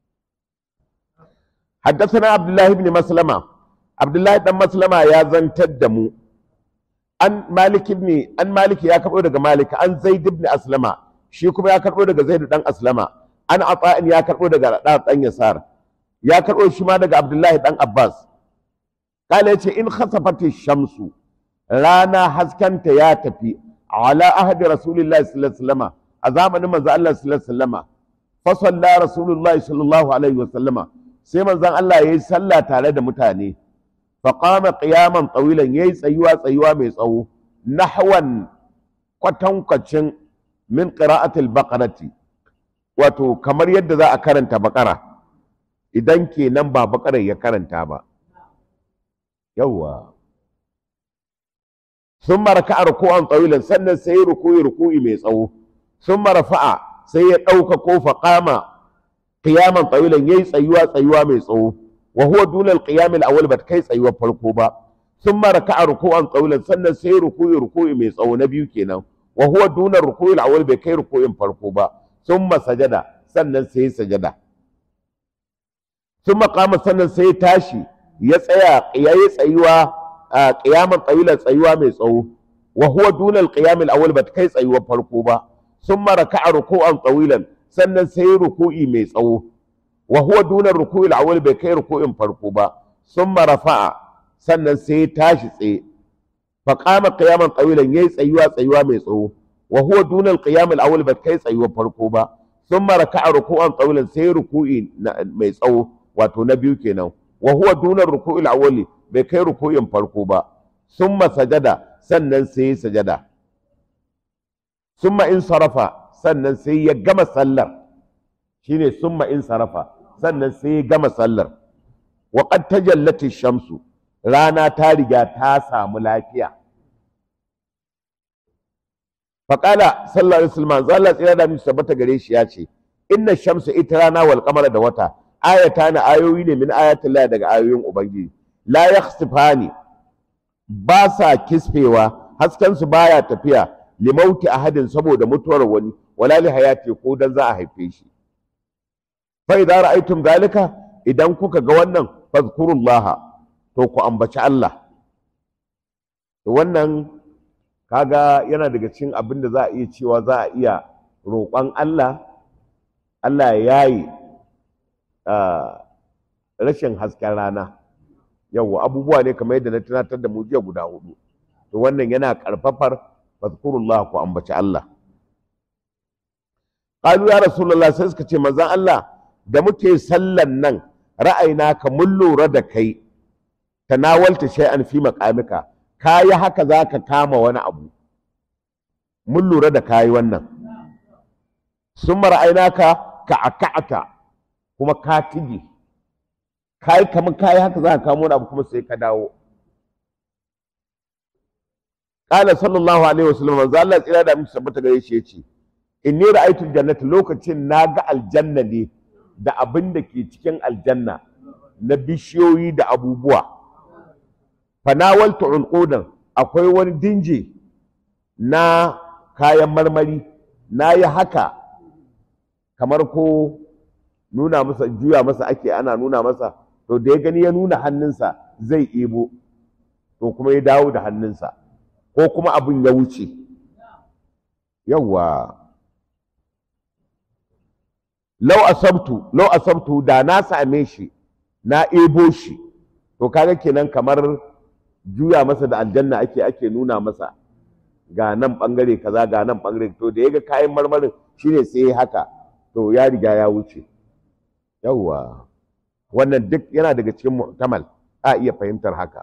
حدثنا عبد الله بن مسلمة عبد الله بن مسلمة يا زنتدمو an malik ibn an malik ya karbo daga malik an zaid ibn aslama shi kuma ya karbo daga zaid dan aslama an ata'in ya karbo daga da dan yasar ya karbo shi ma daga abdullahi dan abbas kala yace in khasafati shamsu rana haskanta ya tafi ala ahdi rasulillahi sallallahu alaihi wasallama a zamanin manzo Allah sallallahu alaihi wasallama fa salla rasulullahi sallallahu alaihi wasallama sai manzon Allah yayi sallah tare da mutane faƙama ƙiyaman tsawilan ya yi tsayuwa tsayuwa mai tsawo nahwan kwatankwacin min ƙira'atul baƙarati wato kamar yadda za a karanta baƙara idan kenan ba baƙarar ya karanta ba yawwa sun maraka a rukuwan tsawilan sannan sai rukuyi rukuyi mai tsawo sun marafa'a sai ya ɗauka ko faƙama ƙiyaman tsawilan ya yi tsayuwa tsayuwa mai tsawo wa huwa duna al-qiyam al-awwal bat kai tsayuwar farko ba thumma raka'a ruku'an tsawilan sannan sai ruku'i ruku'i mai tsawo na biyu kenan wa huwa duna ruku'i al-awwal bai kai ruku'in farko ba thumma sajada sannan sai sajada thumma qama sannan sai tashi ya tsaya yayi tsayuwa qiyaman tsawilan tsayuwa mai tsawo wa huwa duna al-qiyam al-awwal bat kai tsayuwar farko ba thumma raka'a ruku'an tsawilan sannan sai ruku'i mai tsawo wa huwa duna ruku'il awwal bai kai ruku'in farko ba summa rafa'a sannan sai tashi tsaye fa qama qiyaman tawilan yayi tsayuwa tsayuwa mai tsawo wa huwa duna al-qiyam al-awwal bai kai tsayuwa farko ba summa raka'a ruku'an tawilan sai ruku'i mai tsawo wato na biyu kenan wa huwa duna ruku'il awwal bai kai ruku'in farko ba summa sajada sannan sai sajada summa in sarafa sannan sai ya gama sallar shine summa in sarafa sannan sai ya gama sallar wa qad tajallati shamsu rana ta riga ta samu lafiya faqala sallallahu alaihi wasallam Allah tsira da mu tabbata gare shi ya ce inna shamsu ita rana wal qamara da wata ayata na ayoyi ne min ayatin Allah daga ayoyin ubangiji la yakhsifani ba sa kisfewa hasken su baya tafiya limauti ahadin saboda mutuwar wani wala li hayati ko dan za a haife shi fa idza ra'aytum zalika idan kuka ga wannan fazkurullaha to ku ambaci Allah to wannan kaga yana daga cikin abin da za a iya cewa za a iya roƙon Allah Allah ya yi rashin hasken rana yawwa abubuwa ne kamar yadda na tunatar da mu jiya guda hudu to wannan yana karfafar fazkurullah ku ambaci Allah qalu ya rasulullah sai suka ce manzon Allah da muke sallan nan ra'ayina ka mun lura da kai tanawalta shay'an fi maqamika kayi haka zaka kama wani abu mun lura da kayi wannan sun ra'ayina ka ka aka'aka kuma ka tige kayi kamar kayi haka zaka kama wani abu kuma sai ka dawo qala sallallahu alaihi wasallam manzo Allah tsira da musu tabbata gare shi yace inni ra'aytu jannata lokacin naga aljanna ne da abin da ke cikin aljanna na bishiyoyi da abubuwa fanawaltu unqudan akwai wani dinje na kayan marmari na yi haka kamar ko nuna masa juya masa ake ana nuna masa to da ya gani ya nuna hannunsa zai ebo to kuma ya dawo da hannunsa ko kuma abin ya wuce yawwa lau asabtu lau asabtu da na same shi na ebo shi to kaga kenan kamar juya masa da aljanna ake ake nuna masa ga nan bangare kaza ga nan bangare to da yaga kayan marmarin shine sai haka to ya riga ya wuce yawwa wannan duk yana daga cikin mu'tamal a iya fahimtar haka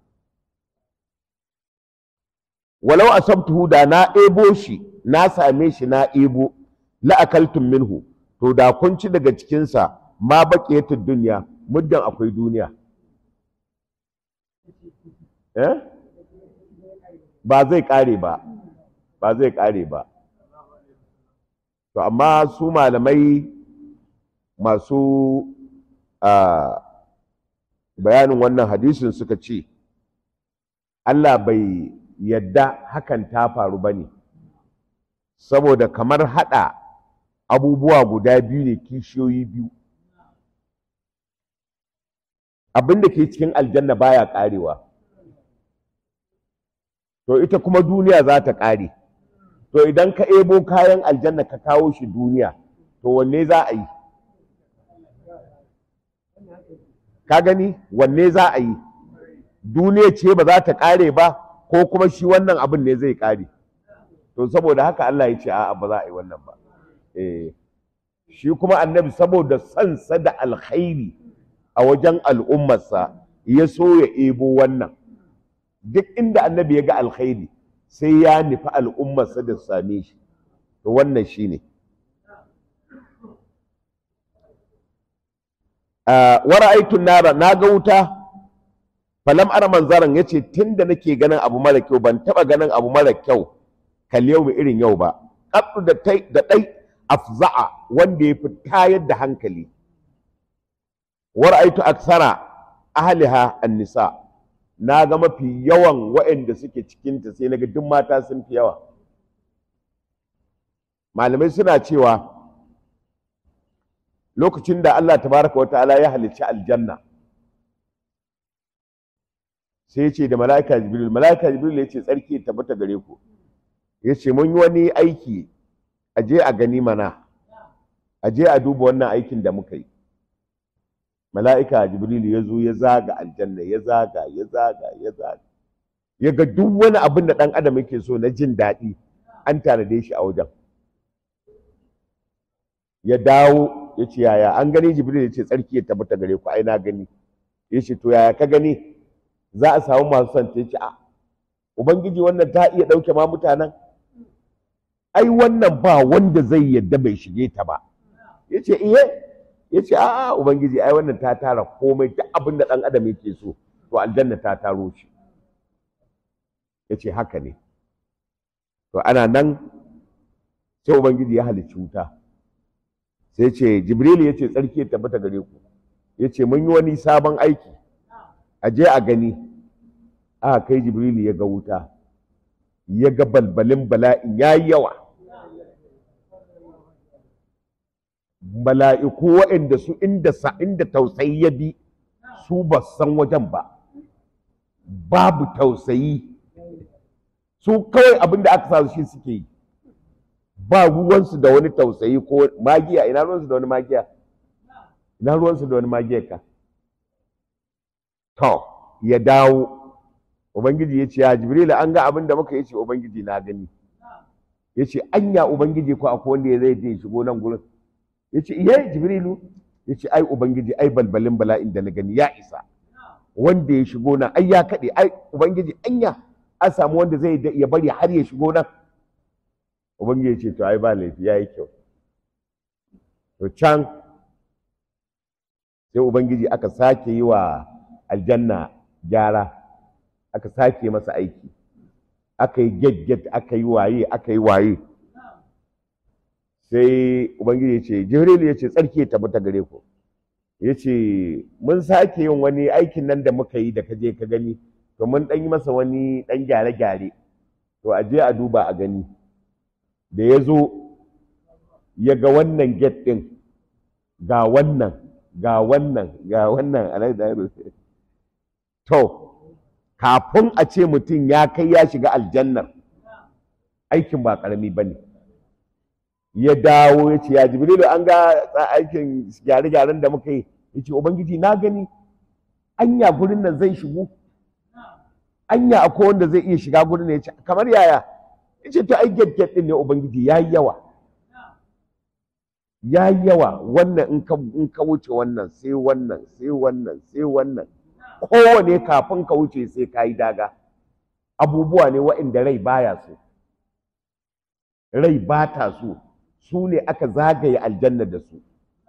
walau asabtuhu da na ebo shi na same shi na ebo la akaltum minhu to da kun ci daga cikinsa ma baƙiyatul duniya muddin akwai duniya eh ba zai ƙare ba ba zai ƙare ba to amma su malamai masu bayanin wannan hadisin suka ce Allah bai yadda hakan ta faru ba ne saboda kamar haɗa abubuwa guda biyu ne kishiyoyi biyu abin da ke cikin aljanna baya ƙarewa to ita kuma duniya za ta ƙare to idan ka ebo kayan aljanna ka kawo shi duniya to wanne za a yi ka gani wanne za a yi duniya ce ba za ta ƙare ba ko kuma shi wannan abin ne zai ƙare to saboda haka Allah ya ce a'a ba za a yi wannan ba eh shi kuma annabi saboda sansa da alkhairi a wajen al'ummarsa ya so ya ebo wannan duk inda annabi ya ga alkhairi sai ya nufi al'ummarsa da same shi to wannan shi ne wara'aitun nara na ga wuta falam ara manzaran ya ce tun da nake ganin abu mara kyau ban taɓa ganin abu mara kyau kal yau irin yau ba ƙaɗu da ɗai afza'a wanda ya fi tayar da hankali wara'aitu aksara ahliha an-nisa na ga mafi yawan waɗanda suke cikinta sai naga duk mata sun fi yawa malamai suna cewa lokacin da Allah tabaraka wata'ala ya halicci aljanna sai ya ce da mala'ika jibril mala'ika jibril ya ce tsarki ya tabbata gare ku ya ce mun yi wani aiki a je a gani mana a je a duba wannan aikin da muka yi mala'ika jibril ya zo ya zaga aljanna ya zaga ya zaga ya zaga ya ga duk wani abin da ɗan adam yake so na jin daɗi an tanade shi a wajen ya dawo ya ce yaya an gani jibril ya ce tsarki ya tabbata gare ku ai na gani ya ce to yaya ka gani za a samu masu son ta ce a ubangiji wannan ta iya ɗauke ma mutanen ai wannan ba wanda zai yadda bai shige ta ba ya ce iye ya ce a'a ubangiji ai wannan ta tara komai duk abin da ɗan adam yake so to aljanna ta taro shi ya ce haka ne to ana nan sai ubangiji ya halicci wuta sai ce jibril ya ce tsarki ya tabbata gare ku ya ce mun yi wani sabon aiki a je a gani aka kai jibril ya ga wuta ya ga balbalin bala'in ya yi yawa mala'iku waɗanda su inda sa inda tausayi ya bi su ba san wajen ba babu tausayi su kawai abin da aka sa shi suke yi ba ruwansu da wani tausayi ko magiya ina ruwansu da wani magiya ina ruwansu da wani magiya ka to ya dawo ubangiji ya ce ya jibrila an ga abin da muka yi ce ubangiji na gani ya ce anya ubangiji ko akwai wanda ya zai je shigo nan gurin ya ce iya jibrilu ya ce ai ubangiji ai balbalin bala'in da na gani ya isa wanda ya shigo nan ai ya kaɗe ai ubangiji anya an samu wanda zai ya bari har ya shigo nan ubangiji ya ce to ai ba laifi ya yi kyau to can sai ubangiji aka sake yi wa aljanna gyara aka sake masa aiki aka yi get-get aka yi waye aka yi waye sai ubangiji ya ce jibril ya ce tsarki ya tabbata gare ku ya ce mun sake yin wani aikin nan da muka yi da ka je ka gani to mun ɗan yi masa wani ɗan gyare-gyare to a je a duba a gani da ya zo ya ga wannan get ɗin ga wannan ga wannan ga wannan to kafin a ce mutum ya kai ya shiga aljannar aikin ba ƙarami ba ne ya dawo ya ce ya jibrilu an ga aikin gyare-gyaren da muka yi ya ce ubangiji na gani anya gurin nan zai shigo anya akwai wanda zai iya shiga gurin nan ya ce kamar yaya ya ce to ai get din ne ubangiji ya yi yawa ya yi yawa wannan in ka wuce wannan sai wannan sai wannan sai wannan kowane kafin ka wuce sai ka yi daga abubuwa ne waɗanda rai baya so rai ba ta so su ne aka zagaye aljanna da su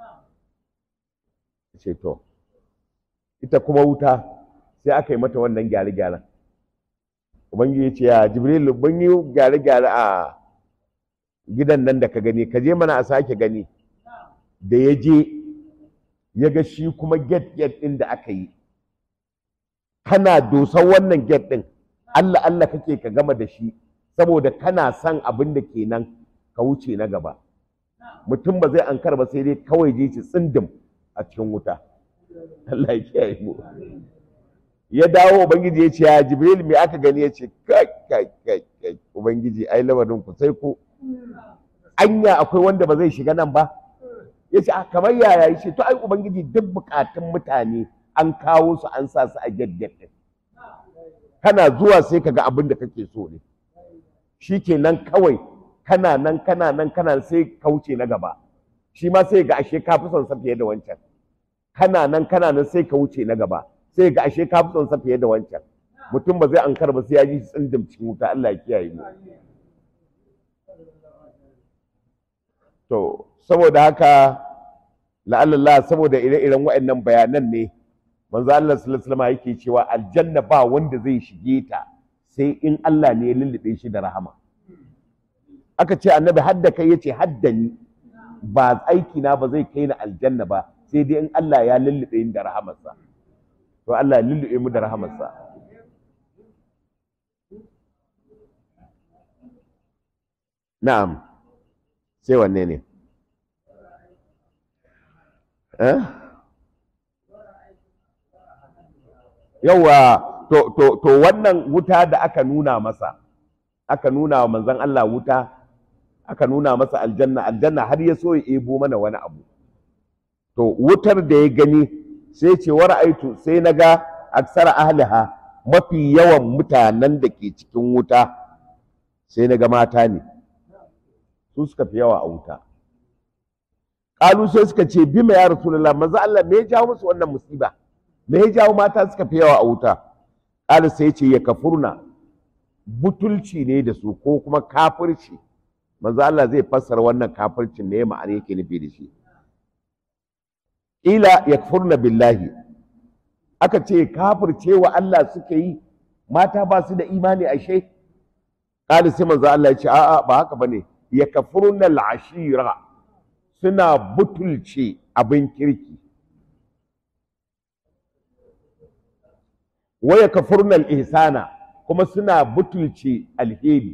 ce to ita kuma wuta sai aka yi mata wannan gyare-gyaren ubangiji ya ce ya jibril mun yi gyare-gyare a gidan nan da ka gani ka je mana a sake gani da ya je ya ga shi kuma get get ɗin da aka yi kana dosan wannan get ɗin Allah Allah kake ka gama da shi saboda kana son abin da ke nan ka wuce na gaba mutum ba zai ankar ba sai dai kawai je ci tsindim a cikin wuta Allah ya kiyaye mu ya dawo ubangiji ya ce ya jibril me aka gani ya ce kai kai kai kai ubangiji ai lamarin ku sai ku anya akwai wanda ba zai shiga nan ba ya ce kamar yaya ya ce to ai ubangiji duk bukatun mutane an kawo su an sa su a gaggade kana zuwa sai ka ga abin da kake so ne shi kenan kawai kana nan kana nan kana sai kauce na gaba shi ma sai ga ashe ka fi son sa fiye da wancan kana nan kana nan sai ka wuce na gaba sai ga ashe ka fi son sa fiye da wancan mutum ba zai ankar ba sai ya ji tsindim cikin wuta Allah ya kiyaye mu to saboda haka la'allallah saboda ire-iren waɗannan bayanan ne manzo Allah sallallahu alaihi wasallam yake cewa aljanna ba wanda zai shige ta sai in Allah ne ya lullube shi da rahama aka ce annabi hadda kai yace hadda ni ba aiki na ba zai kai ni aljanna ba sai dai in Allah ya lullube ni da rahamarsa to Allah ya lullube mu da rahamarsa na'am sai wanne ne eh yawa to to to wannan wuta da aka nuna masa aka nuna wa manzon Allah wuta aka nuna masa aljanna aljanna har ya so ya ebo mana wani abu to wutar da ya gani sai ce wa ra'aitu sai naga aksara ahliha mafi yawan mutanen da ke cikin wuta sai naga mata ne su suka fi yawa a wuta ƙalu sai suka ce bima ya rasulullah manzo Allah me ya jawo musu wannan musiba me ya jawo mata suka fi yawa a wuta ƙala sai ce ya kafurna butulci ne da su ko kuma kafirci manzo Allah zai fassara wannan kafircin ne ma'ana yake nufi da shi ila yakfurna billahi aka ce kafirce wa Allah suka yi mata ba su da imani ashe ƙala sai manzo Allah ya ce a'a ba haka bane yakfurna al-ashira suna butulce abin kirki waya kafurnal ihsana kuma suna butulce alheri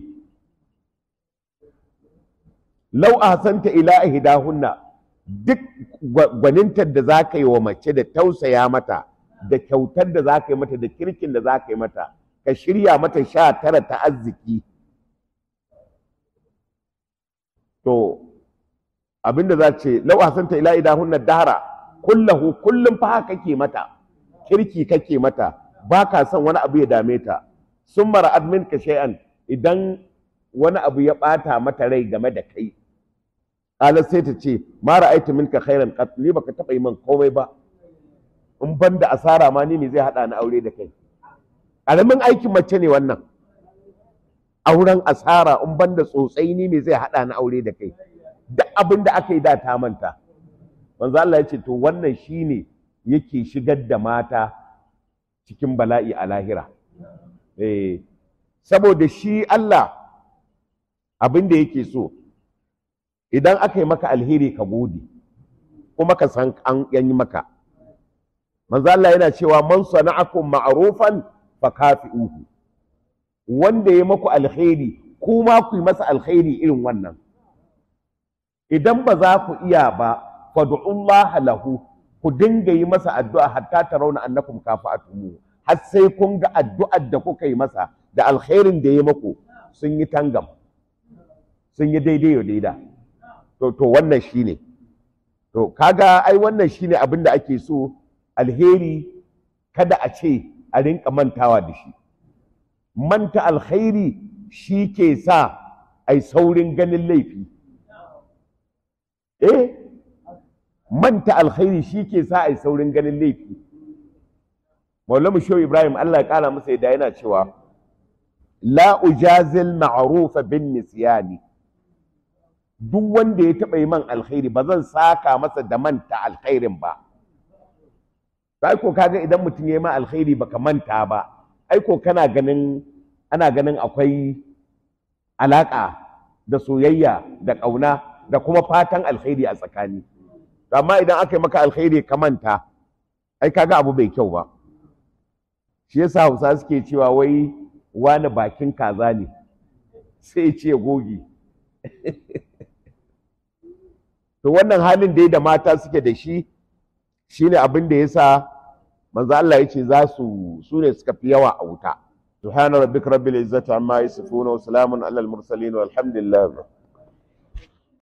lau ahsanta ila ihdahunna duk gwanintar da za ka yi wa mace da tausaya mata da kyautar da za ka yi mata da kirkin da za ka yi mata ka shirya mata sha tara ta arziki to abinda za ce lau ahsanta ila idahunna dahara kullahu kullum fa haka kake mata kirki kake mata ba ka son wani abu ya dame ta sun mara admin ka shay'an idan wani abu ya bata mata rai game da kai qala sai ta ce ma ra'aytu minka khairan qat ni baka taba yi min komai ba in ban da asara ma ni ne zai hada ni aure da kai ƙaramin aikin mace ne wannan auren asara in ban da tsotsai ni ne zai hada ni aure da kai duk abin da aka yi da ta manta manzo Allah ya ce to wannan shine yake shigar da mata cikin bala'i a lahira eh saboda shi Allah abin da yake so idan aka yi maka alheri ka gode kuma ka san an yi maka manzo Allah yana cewa man sana'akum ma'rufan fakafi'uhu wanda ya maku alheri kuma ku yi masa alheri irin wannan idan ba za ku iya ba fad'ullah lahu ku dinga yi masa addu'a hatta tarawna annakum kafa'atumu har sai kun ga addu'ar da kuka yi masa da alkhairin da ya maku sun yi tangam sun yi daidai wa daida to to wannan shine to kaga ai wannan shine abin da ake so alheri kada a ce a rinka mantawa da shi manta alkhairi shi ke sa ai saurin ganin laifi eh manta alkhairi shi ke sa ai saurin ganin laifi maulamu shehu ibrahim allah ya kara masa yadda yana cewa la ujazil ma'rufa bin nisyani duk wanda ya taɓa yi man alkhairi ba zan saka masa da manta alkhairin ba sai ko kaga idan mutum ya yi ma alkhairi baka manta ba ai ko kana ganin ana ganin akwai alaka da soyayya da ƙauna da kuma fatan alkhairi a tsakani amma idan aka yi maka alkhairi ka manta ai kaga abu bai kyau ba shi yasa hausa suke cewa wai wani bakin kaza ne sai ce gogi to wannan halin dai da mata suke da shi shine abin da yasa manzo Allah yace za su su ne suka fi yawa a wuta subhana rabbika rabbil izzati amma yasifuna wa salamun alal mursalin walhamdulillah